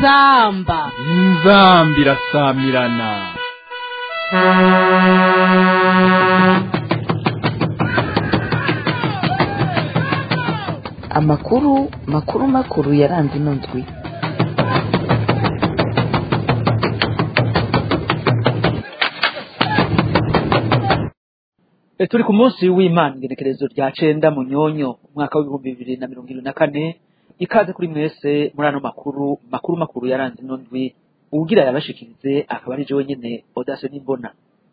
inzamba inzamba irasamirana amakuru makuru makuru yaranze ino ndwi E, turi ku munsi w'imana igenekerezo rya cenda mu nyonyo umwaka w'ibihumbi bibiri na mirongo ibiri na kane ikaze kuri mwese muri ano makuru makuru makuru yaranze ino ndwi uwugira yabashikirize akaba ari jewe nyene odase n'imbona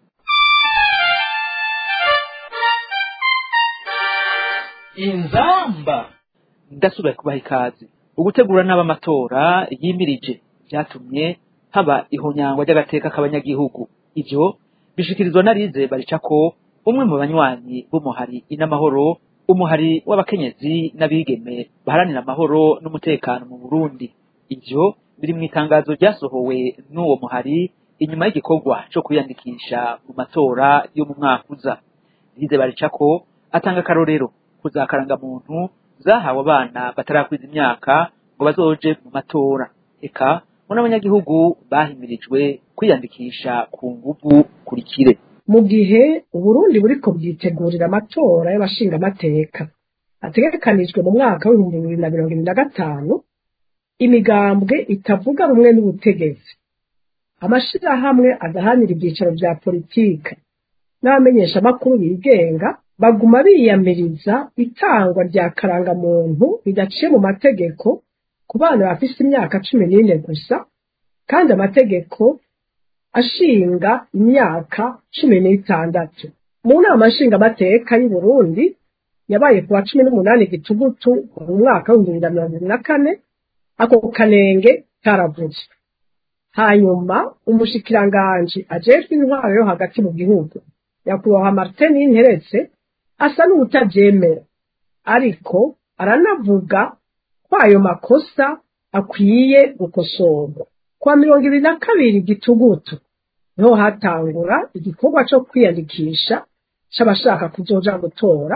inzamba ndasubiye kubaha ikaze ugutegura n'abamatora yimirije byatumye haba ihonyangwa ry'agateka k'abanyagihugu ivyo bishikirizwa na Lize baricako umwe mu banywanyi b'umuhari inamahoro umuhari w'abakenyezi n'abigeme baharanira amahoro n'umutekano mu Burundi ivyo biri mu itangazo ryasohowe n'uwo muhari inyuma y'igikorwa co kwiyandikisha mu matora yo mu mwaka uza Lize baricako atanga akarorero kuzakaranga muntu zahawe abana batarakwiza imyaka ngo bazoje mu matora eka ngo n'abanyagihugu bahimirijwe kwiyandikisha ku nguvu kurikire mu gihe uburundi buriko bwitegurira amatora y'abashingamateka ategekanijwe mu mwaka w'ibihumbi bibiri na mirongo ibiri na gatanu imigambwe itavuga rumwe n'ubutegetsi amashirahamwe adahanira ibyicaro vya politike n'abamenyeshamakuru bigenga baguma biyamiriza itangwa rya karangamuntu ridaciye mu mategeko ku bana bafise imyaka cumi n'ine gusa kandi amategeko ashinga imyaka cumi n'itandatu mu nama nshingamateka y'u Burundi yabaye ku wa cumi n'umunani gitugutu mu mwaka w'ibihumbi bibiri na mirongo ibiri na kane ako kanenge karavuzwe hanyuma umushikiranganji ajejwe intwaro yo hagati mu gihugu nyakubahwa martin nteretse asa n'ubutavyemera ariko aranavuga ko ayo makosa akwiye gukosorwa kwa mirongo ibiri na kabiri gitugutu niho hatangura igikorwa co kwiyandikisha c'abashaka kuzoja gutora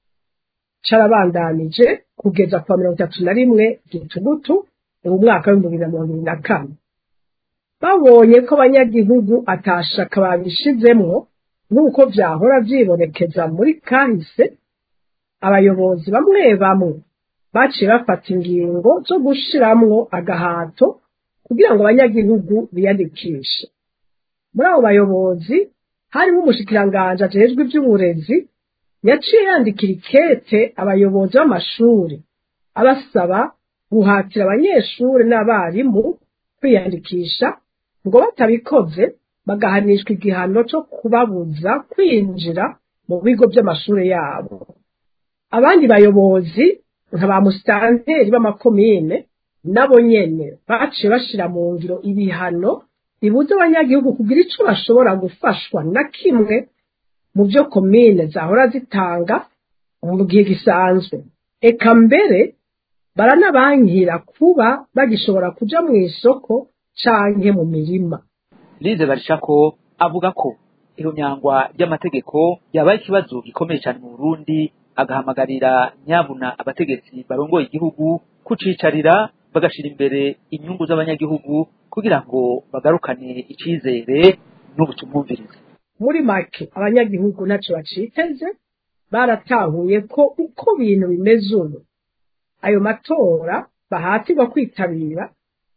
carabandanije kugeza kwa mirongo itatu na rimwe gitugutu mu mwaka w'ibihumbi bibiri na mirongo ibiri na kane babonye ko abanyagihugu atashaka babishizemwo nk'uko vyahora vyibonekeza muri kahise abayobozi bamwe bamwe baciye bafata ingingo zo gushiramwo agahato kugira ngo abanyagihugu biyandikishe muri abo bayobozi harimo umushikiranganji ajejwe ivy'uburezi yaciye yandikira ikete abayobozi b'amashuri abasaba guhatira abanyeshuri n'abarimu kwiyandikisha ngo batabikoze bagahanishwa igihano co kubabuza kwinjira mu bigo vy'amashuri yabo abandi bayobozi nka ba musitanteri b'amakomine nabo nyene baciye bashira mu ngiro ibihano bibuza abanyagihugu kugira ico bashobora gufashwa na kimwe mu vyo komine zahora zitanga mu gihe gisanzwe eka mbere baranabankira kuba bagishobora kuja mw'isoko canke mu mirima Lize baricako avuga ko ihonyangwa ry'amategeko yabaye ikibazo gikomeye cyane mu Burundi agahamagarira nyabuna abategetsi barongoye igihugu kucicarira bagashira imbere inyungu z'abanyagihugu kugira ngo bagarukane icizere n'ubutumwumvirize muri make abanyagihugu ntaco baciteze baratahuye ko uko bintu bimeze ubu ayo matora bahatirwa kwitabira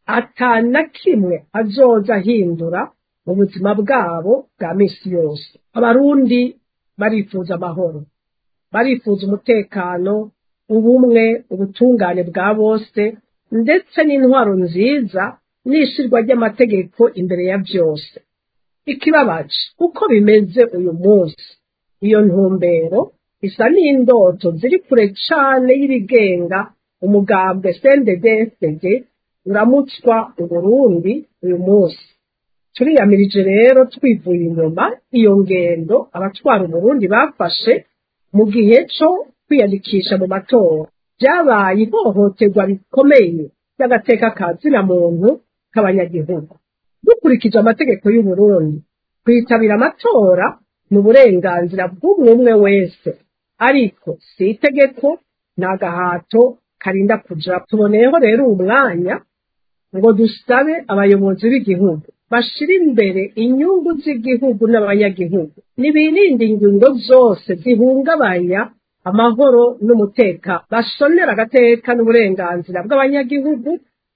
ata na kimwe azoza ahindura mu buzima bwabo bwa misi yose abarundi barifuza amahoro barifuza umutekano ubumwe ubutungane bwa bose ndetse n'intwaro nziza n'ishirwa ry'amategeko imbere ya byose ikibabaje uko bimeze uyu munsi iyo ntumbero isa n'indoto ziri kure cane y'ibigenga umugambwe CNDD-FDD uramutswa uburundi uyu munsi turiyamirije rero twivuye inyuma iyo ngendo abatwara uburundi bafashe mu gihe co kwiyandikisha mu matora byabaye ihohoterwa rikomeye ry'agateka ka zina muntu k'abanyagihugu dukurikije amategeko y'uburundi kwitabira amatora ni uburenganzira bw'umwe umwe wese ariko si itegeko ni agahato karinda kuja tuboneyeho rero uwo mwanya ngo dusabe abayobozi b'igihugu bashira imbere inyungu z'igihugu n'abanyagihugu nibirinde ingingo zose zihungabanya amahoro n'umutekano basonera agateka n'uburenganzira bw'abanyagihugu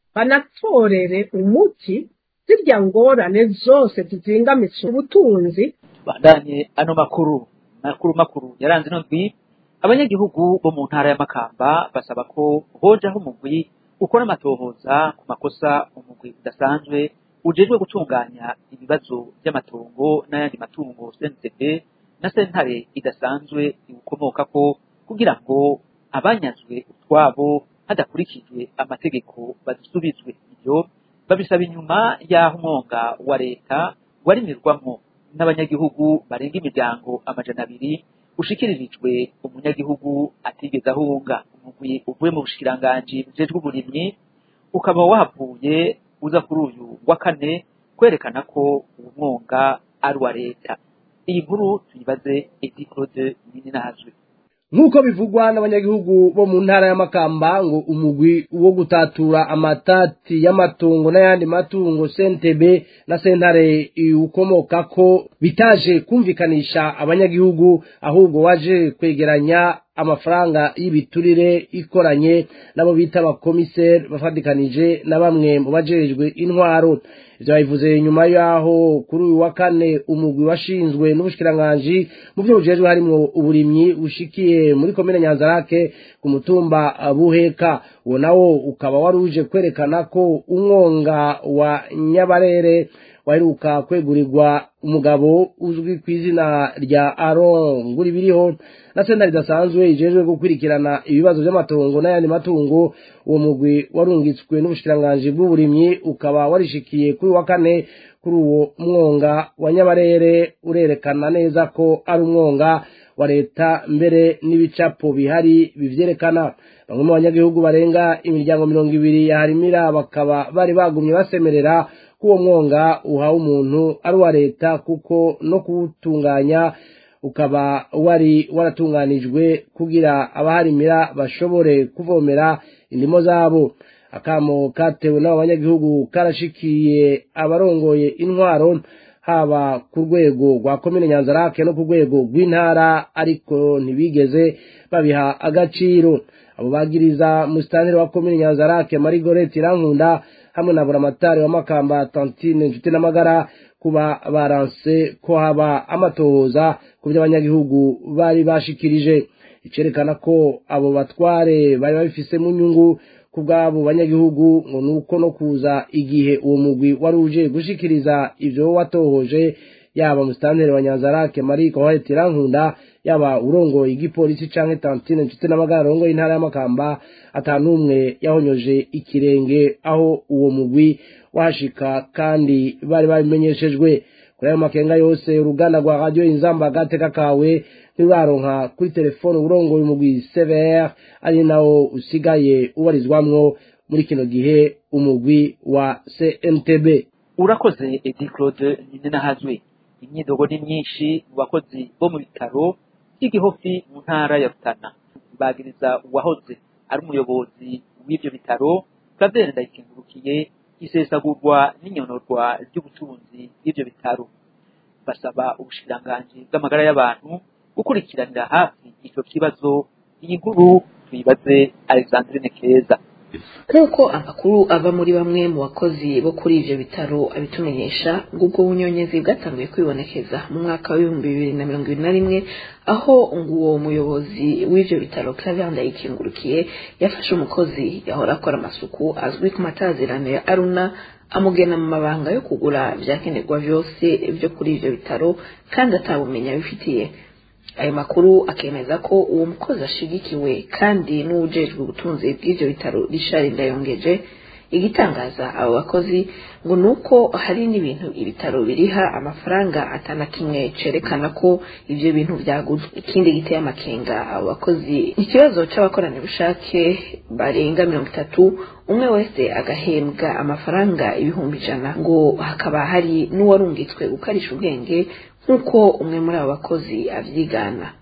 banatorere umuti zirya ngorane zose zizingamitse ubutunzi bandanye ano makuru makuru makuru yaranze ino ndwi abanyagihugu bo mu ntara ya Makamba basaba ko hojaho umugwi ukora amatohoza ku makosa umugwi udasanzwe ujejwe gutunganya ibibazo by'amatongo n'ayandi matungo CNCB na sentare idasanzwe iwukomokako kugira ngo abanyazwe utwabo hadakurikijwe amategeko badusubizwe ibyo babisaba inyuma y'aho umwonga wa leta warimirwamo n'abanyagihugu barenga imiryango amajana abiri ushikiririjwe umunyagihugu atigeze ahunga umugwi uvuye mu bushikiranganji bujejwe uburimyi ukaba wahavuye uza kuri uyu wa kane kwerekana ko uwo mwonga ari uwa leta iyi nkuru tuyibaze edi claude ninazwe nk'uko bivugwa n'abanyagihugu bo mu ntara ya Makamba ngo umugwi wo gutatura amatati y'amatungo n'ayandi matungo sentebe na sentare ukomoka ko bitaje kumvikanisha abanyagihugu ahubwo waje kwegeranya amafaranga y'ibiturire ikoranye nabo bita abakomiseri bafatikanije na bamwe mu bajejwe intwaro ivyo babivuze nyuma yaho kuri uyu wa kane umugwi washinzwe n'ubushikiranganji mu vyo bujejwe harimwo uburimyi bushikiye muri komine nyanzarake ku mutumba buheka uwo nawo ukaba wari uje kwerekana ko umwonga wa nyabarere waheruka kwegurirwa umugabo uzwi ku izina rya aron nguri biriho na sentare idasanzwe ijejwe gukurikirana ibibazo by'amatongo n'ayandi matungo uwo mugwi warungitswe n'ubushikiranganji bw'uburimyi ukaba warishikiye kuri wa kane kuri uwo mwonga wa nyabarere urerekana neza ko ari umwonga wa leta mbere n'ibicapo bihari bivyerekana bamwe mu banyagihugu barenga imiryango mirongo ibiri yaharimira bakaba bari bagumye basemerera ko uwo mwonga uhawe umuntu ari uwa leta kuko no kuwutunganya ukaba wari waratunganijwe kugira abaharimira bashobore kuvomera indimo zabo akamo katewe n'abo banyagihugu karashikiye abarongoye intwaro haba ku rwego rwa komine nyanzarake no ku rwego rw'intara ariko ntibigeze babiha agaciro abo bagiriza musitanteri wa komine nyanzarake marigorete irankunda hamwe na buramatari wa makamba tantine nshuti n'amagara kuba baranse ko haba amatohoza ku byo abanyagihugu bari bashikirije icerekana ko abo batware bari babifisemo inyungu ku bw'abo banyagihugu ngo ni uko no kuza igihe uwo mugwi wari uje gushikiriza ivyo watohoje yaba musitanteri wa nyanzarake mariko wahetse irankunda yaba urongoye igipolisi canke tantine nshuti n'amagara arongoye intara y'amakamba atanumwe yahonyoje ikirenge aho uwo mugwi wahashika kandi bari babimenyeshejwe kuri ayo makenga yose uruganda rwa radiyo inzamba agateka kawe ntiruraronka kuri telefone urongoye umugwi severe ari nawo usigaye ubarizwamwo muri kino gihe umugwi wa cntb urakoze edi claude ninahazwe imyidogo ni myinshi mu bakozi bo mu bitaro by'igihofi mu ntara ya rutana bagiriza uwahoze ari umuyobozi w'ibyo bitaro Claver Ndayikengurukiye isesagurwa n'inyonorwa ry'ubutunzi bw'ibyo bitaro basaba ubushikiranganji bw'amagara y'abantu gukurikiranira hafi icyo kibazo iyi nkuru tuyibaze Alexandrine Keza nk'uko amakuru ava muri bamwe mu bakozi bo kuri ivyo bitaro abitumenyesha ngo ubwo bunyonyezi bwatanguye kwibonekeza mu mwaka w'ibihumbi bibiri na mirongo ibiri na rimwe aho ngo uwo muyobozi w'ivyo bitaro Claver Ndayikengurukiye yafashe umukozi yahora akora amasuku azwi ku matazirano ya Aruna amugena mu mabanga yo kugura vyakenerwa vyose vyo kuri ivyo bitaro kandi atabumenya bifitiye ayo makuru akemeza ko uwo mukozi ashigikiwe kandi n'uwujejwe ubutunzi bw'ivyo bitaro Richard Ndayongeje igitangaza abo bakozi ngo nuko hari n'ibintu ibitaro biriha amafaranga atana kimwe cerekana ko ivyo bintu vyaguzwe ikindi giteye amakenga abo bakozi ikibazo c'abakoranabushake barenga mirongo itatu umwe wese agahembwa amafaranga ibihumbi ijana ngo hakaba hari n'uwarungitswe gukarisha ubwenge nk'uko umwe muri abo bakozi avyigana ibi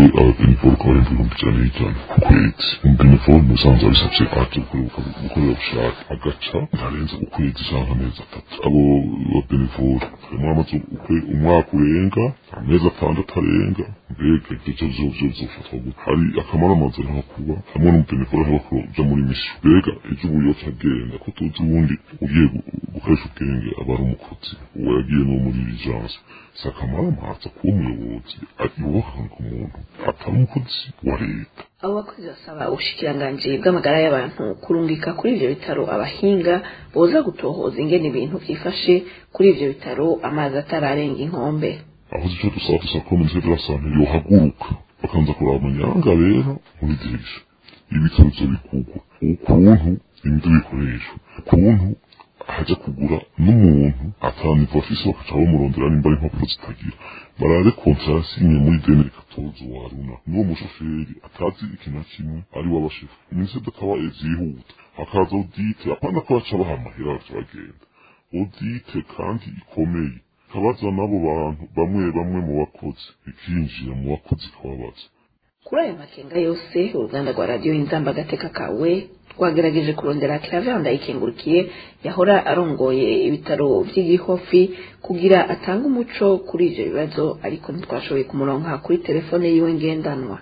ababeneforo ukaba ari ibihumbi ijana n'ijana ku kwezi umubeneforo mu bisanzwe abisabye aje gukorera bushake agaca ntarenze ukwezi cyangwa amezi atatu abo babeneforo harimo amaze umwaka urenga amezi atandatu arenga mbega ibyo byo byo bizofatwa gute hari akamaro amaze nko kuba hamwe n'umubeneforo ashobora kuja muri misiyo mbega ejo ubuyo agenda ko tuzi ubundi ugiye gukoresha ubwenge aba ari umukozi uwo yagiye no muri rigence si akamaro amaza kuba umuyobozi yubaka ku muntu atari umukozi wa leta abo bakozi basaba ubushikiranganji bw'amagara y'abantu kurungika kuri ivyo bitaro abahinga boza gutohoza ingene ibintu vyifashe kuri ivyo bitaro amazi atararenga inkombe aho icyo dusaba dusaba ko minisiteri de la sante yohaguruka bakanza kuraba amanyanga rero muri dirisha ibitaro vyo bikugwa ukuntu imiti bikoreshwa ukuntu hajya kugura n'umuntu ataniva afise bakaca bamurondera nimba ari impapuro zitagira barare kontara yasinye muri deni katozo wa runa n'uwo mushoferi atazi ikintu na kimwe ari w'abashefu minisiteri akaba vyihuta hakaza odite apana ko baca baha amahera baca bagenda odite kandi ikomeye kabaza n'abo bantu bamwe bamwe mu bakozi ikinjira mu bakozi kababaza kuri ayo makenga yose uruganda rwa radiyo inzamba agateka kawe twagerageje kurondera claver ndayikengurukiye yahora arongoye ibitaro vy'igihofi kugira atange umuco kuri ivyo bibazo ariko ntitwashoboye kumuronka kuri telefone yiwe ngendanwa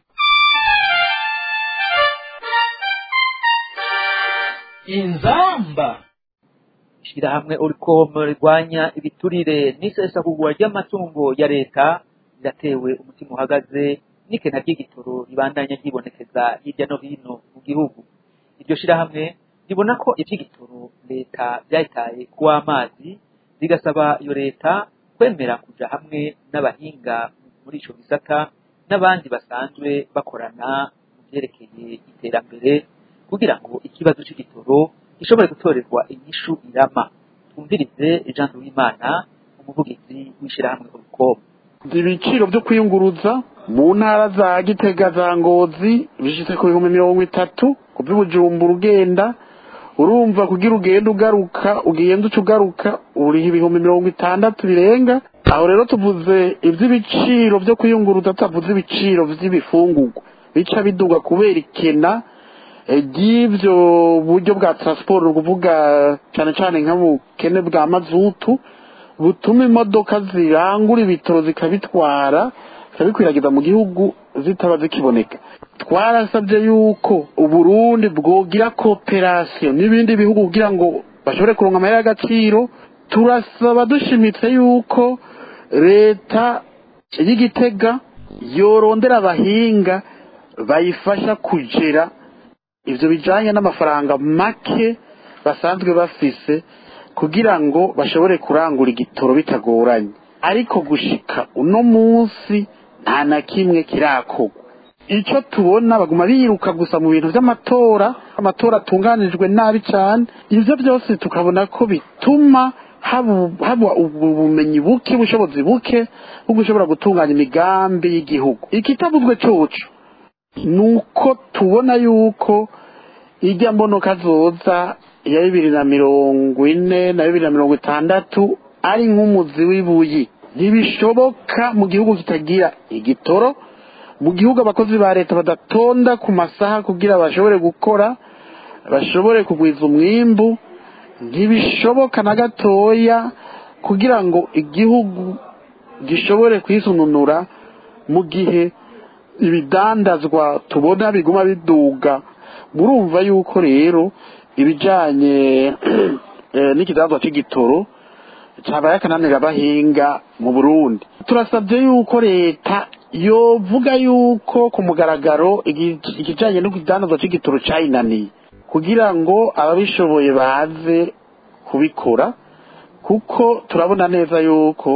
inzamba ishirahamwe uricom rirwanya ibiturire n'isesagurwa ry'amatungo ya leta riratewe umutima uhagaze n'ikena ry'igitoro ribandanya ryibonekeza hirya no hino mu gihugu iryo shirahamwe ribona ko ivy'igitoro leta vyayitaye kuw'amazi rigasaba iyo leta kwemera kuja hamwe n'abahinga muri ico gisata n'abandi basanzwe bakorana mu vyerekeye iterambere kugira ngo ikibazo c'igitoro gishobore gutorerwa inyishu irama twumvirize jean duwimana umuvugizi w'ishirahamwe urukoma ibiciro byo kwiyunguruza mu ntara za gitega za ngozi bishitse ku bihumbi mirongo itatu ku by'ubujumbura ugenda urumva kugira ugenda ugaruka ugenda uca ugaruka uriha ibihumbi mirongo itandatu birenga aho rero tuvuze iby'ibiciro byo kwiyunguruza tutavuze ibiciro by'ibifungurwa bica biduga kubera ikena ry'ibyo buryo bwa transport ni ukuvuga cyane cyane nk'ubukene bwa mazutu butuma imodoka zirangura ibitoro zikabitwara zikabikwiragiza mu gihugu zitaba zikiboneka twarasabye yuko uburundi bwogira kooperasiyo n'ibindi bihugu kugira ngo bashobore kuronka amahera y'agaciro turasaba dushimitse yuko leta y'igitega yorondera abahinga bayifasha kugera ivyo bijanye n'amafaranga make basanzwe bafise kugira ngo bashobore kurangura igitoro bitagoranye ariko gushika uno munsi nta na kimwe kirakorwa icyo tubona baguma biruka gusa mu bintu by'amatora amatora atunganijwe nabi cyane ivyo byose tukabona ko bituma haba ubumenyi buke ubushobozi buke bwo gushobora gutunganya imigambi y'igihugu ikitavuzwe coco ni uko tubona yuko ijya mbonoka zoza ya bibiri na mirongo ine na bibiri na mirongo itandatu ari nk'umuzi w'ibuyi ntibishoboka mu gihugu kitagira igitoro mu gihugu abakozi ba leta badatonda ku masaha kugira bashobore gukora bashobore kugwiza umwimbu ntibishoboka na gatoya kugira ngo igihugu gishobore kwisununura mu gihe ibidandazwa tubona biguma biduga murumva yuko rero ibijanye n'ikidandazwa c'igitoro cabaye akananira abahinga mu burundi turasabye yuko leta yovuga yuko ku mugaragaro ikijanye n'ikidandazwa c'igitoro cayinaniye kugira ngo ababishoboye baze kubikora kuko turabona neza yuko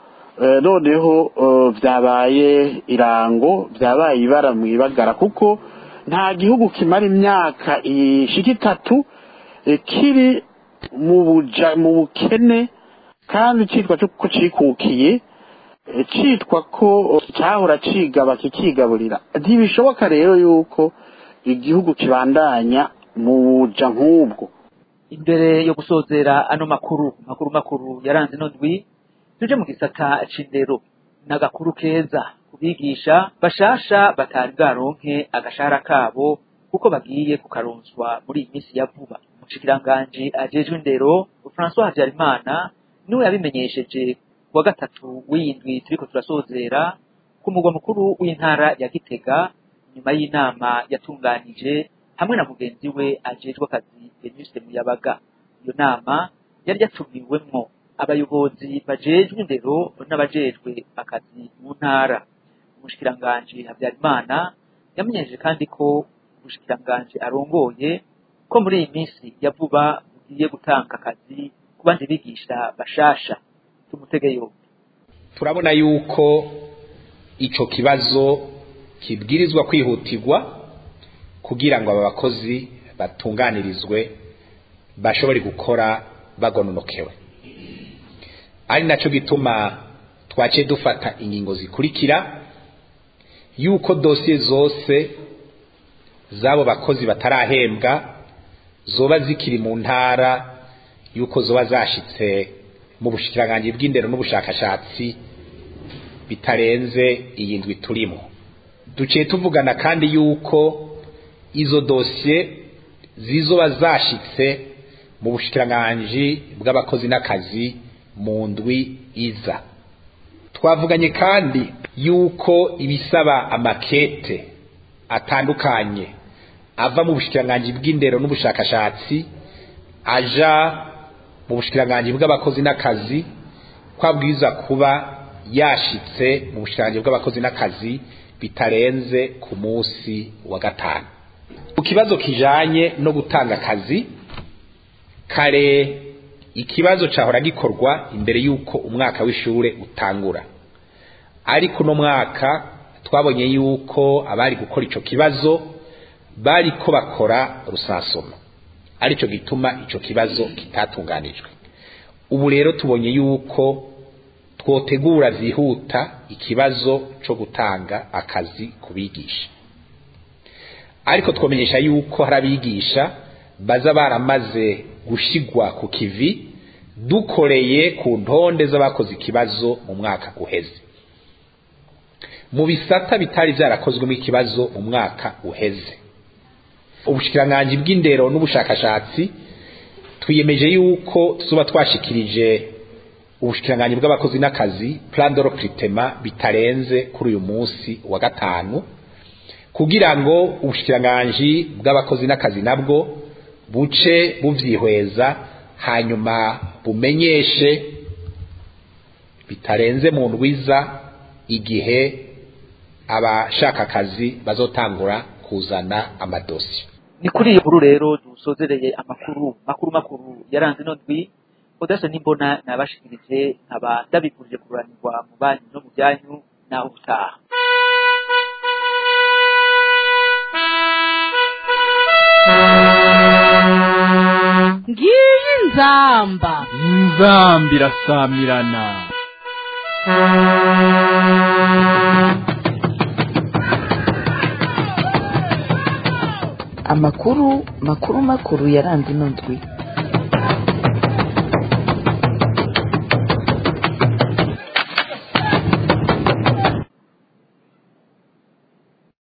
noneho byabaye irango byabaye ibara mu ibagara kuko nta gihugu kimara imyaka ishika itatu kiri mu buja mu bukene kandi cyitwa ko cikukiye cyitwa ko cyahora cigaba kikigaburira ntibishoboka rero yuko igihugu kibandanya mu buja nk'ubwo imbere yo gusozera ano makuru makuru makuru yaranze ino ndwi tuje mu gisata c'indero n'agakuru keza kubigisha bashasha batari bwaronke agashahara kabo kuko bagiye kukaronswa muri iyi minsi ya vuba umushikiranganji ajejwe indero François Habyarimana niwe yabimenyesheje kuwa gatatu w'indwi turiko turasozera ku mugwa mukuru w'intara ya Gitega nyuma y'inama yatunganije hamwe na mugenzi we ajejwe akazi Venuste Muyabaga iyo nama yari yatumiwemwo abayobozi bajejwe indero n'abajejwe akazi mu ntara umushikiranganji Habyarimana yamenyesheje kandi ko umushikiranganji arongoye ko muri iyi minsi ya vuba bugiye gutanga akazi ku bandi bigisha bashasha tumutege yombi turabona yuko ico kibazo kibwirizwa kwihutirwa kugira ngo aba bakozi batunganirizwe bashobore gukora bagononokewe ari naco gituma twaciye dufata ingingo zikurikira yuko dosiye zose z'abo bakozi batarahembwa zoba zikiri mu ntara yuko zoba zashitse mu bushikiranganji bw'indero n'ubushakashatsi bitarenze iyi ndwi turimo duciye tuvugana kandi yuko izo dosiye zizoba zashitse mu bushikiranganji bw'abakozi n'akazi mu ndwi iza twavuganye kandi yuko ibisaba amakete atandukanye ava mu bushikiranganji bw'indero n'ubushakashatsi aja mu bushikiranganji bw'abakozi n'akazi kwabwiza kuba yashitse mu bushikiranganji bw'abakozi n'akazi bitarenze ku munsi wa gatanu ku kibazo kijanye no gutanga akazi kare ikibazo cahora gikorwa imbere yuko umwaka w'ishure utangura ariko uno mwaka twabonye yuko abari gukora ico kibazo bariko bakora rusansoma arico gituma ico kibazo kitatunganijwe ubu rero tubonye yuko twotegura zihuta ikibazo co gutanga akazi kubigisha ariko twomenyesha yuko hari abigisha baza baramaze gushigwa ku kivi dukoreye ku ntonde z'abakoze ikibazo mu mwaka uheze mu bisata bitari byarakozwemo ikibazo mu mwaka uheze ubushikiranganji bw'indero n'ubushakashatsi twiyemeje yuko tuzoba twashikirije ubushikiranganji bw'abakozi n'akazi plan de recrutement bitarenze kuri uyu munsi wa gatanu kugira ngo ubushikiranganji bw'abakozi n'akazi nabwo buce buvyihweza hanyuma bumenyeshe bitarenze mu ndwiza igihe abashaka akazi bazotangura kuzana amadosiye ni kuri iyo nkuru rero dusozereye amakuru makuru makuru yaranze ino ndwi udasa n'imbona nabashikirije nkaba ndabifurije kururanirwa mu banyu no mu byanyu naho utaha ngiyi nzamba inzamba irasamirana amakuru makuru makuru yaranze ino ndwi